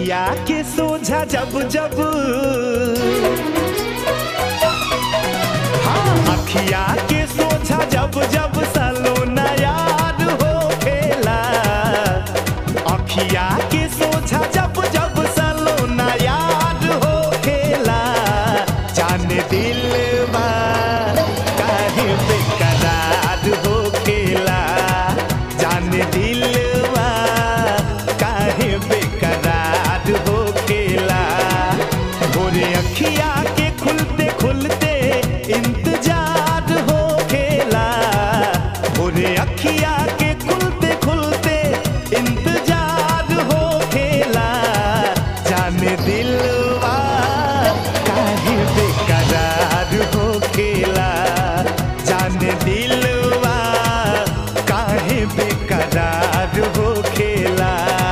अखिया के सोझा जब जब हाँ अखिया के सोझा जब जब सलोना याद हो खेला अखिया के सोझा जब जब सलोना याद हो खेला जाने दिलवा काहे बेकरार हो खेला जाने दिलवा काहे बेकरार हो खेला भोरे अखिया के खुलते खुलते इंतजार हो खेला भोरे अखिया के खुलते खुलते इंतजार हो खेला जाने दिलवा काहे बेकरार हो खेला जाने दिलवा काहे बेकरार हो खेला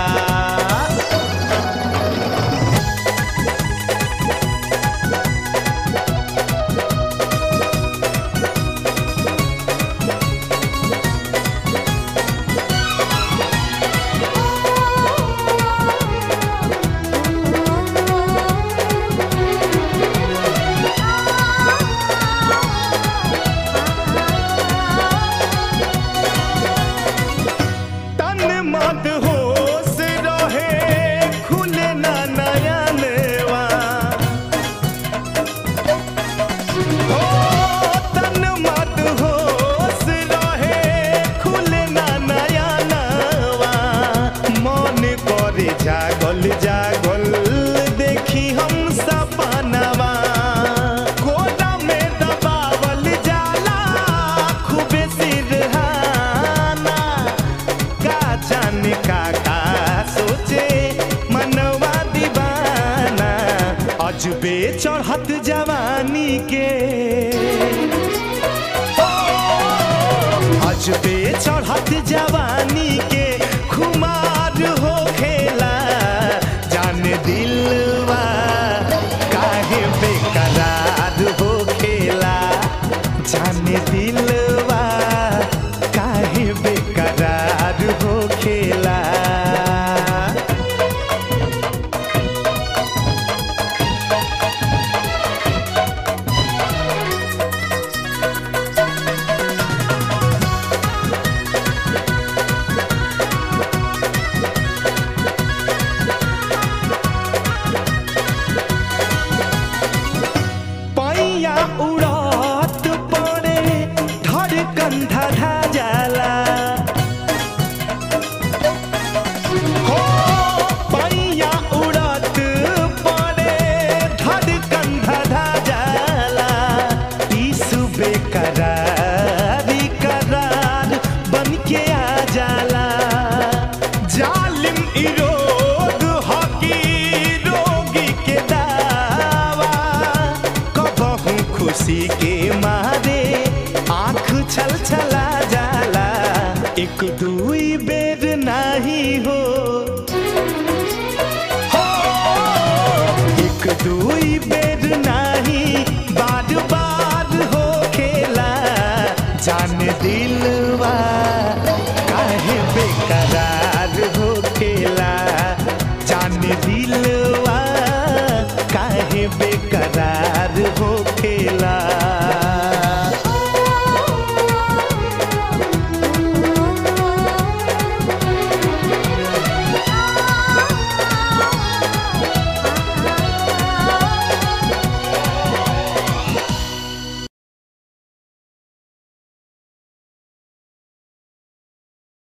तन मत होश रहे खुले ना नयनवा हो तन मत होश रहे खुले ना नयनवा मन करे जागल जागल देखी हम सपनवा कोना में दबावल जाला खूबे सिरहाना का जाने का का सोचे मनवा दीवाना अजबे चढ़त जवानी के ओ, अजबे चढ़त जवानी के खुमार हो खेला जाने दिलवा काहे बेकरार हो खेला जाने दिलवा काहे बेकरार हो खेला पैया उड़त पड़े धड़कन धधा जाला हो पैया उड़त पड़े धड़कन धधा जाला ईसु बेकरारी करार बन के आ जाला जालिम ई रोग हकी रोगी के दावा कबहू खुशी के मारे आँख छल छला जाला एक दुई बेर नाही हो हो, एक दुई बेर नाही बार बार हो खेला जाने दिलवा काहे बेकरार हो खेला जाने दिल